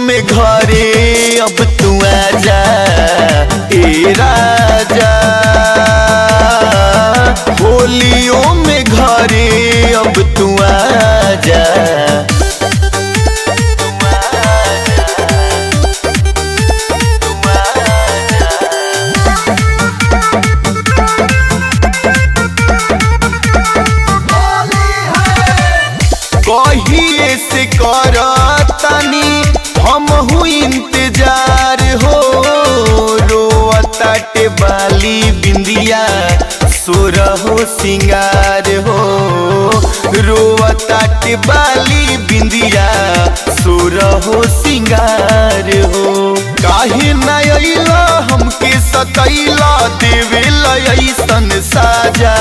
में घरे अब तू आजा ए राजा होलियों में घरे अब तू आजा कहिए से कर तनी हम इंतजार हो रोअताटे बाली बिंदिया सोरहो सिंगार हो रोअताटे बाली बिंदिया सोरहो सिंगार हो काहे न अइला हमके सतैला देवे ऐसन साजा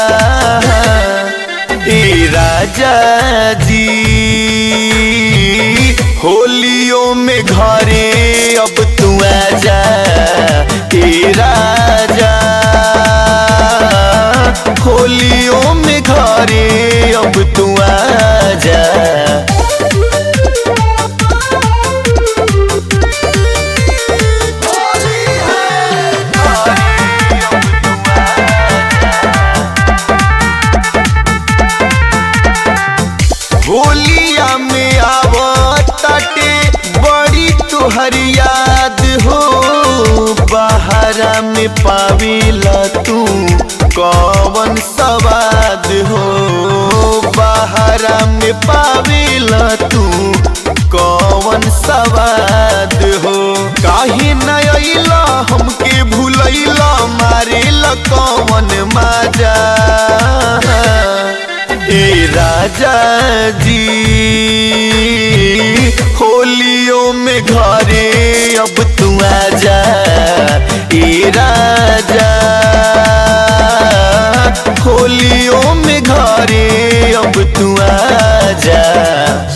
ए राजा जी होलियों में घरे अब तू आजा ए राजा होलियों में घरे अब तू आजा होलिया में आवताटे बड़ी तुहर याद हो बहरा में पावेला तू कौन सवाद हो बहरा में पावेला तू कौन सवाद हो काहे न अइला हमके भूलैला मारेला कौन माजा ए राजा जी होलियों में घरे अब तू आजा ए राजा होलियों में घरे अब तू आजा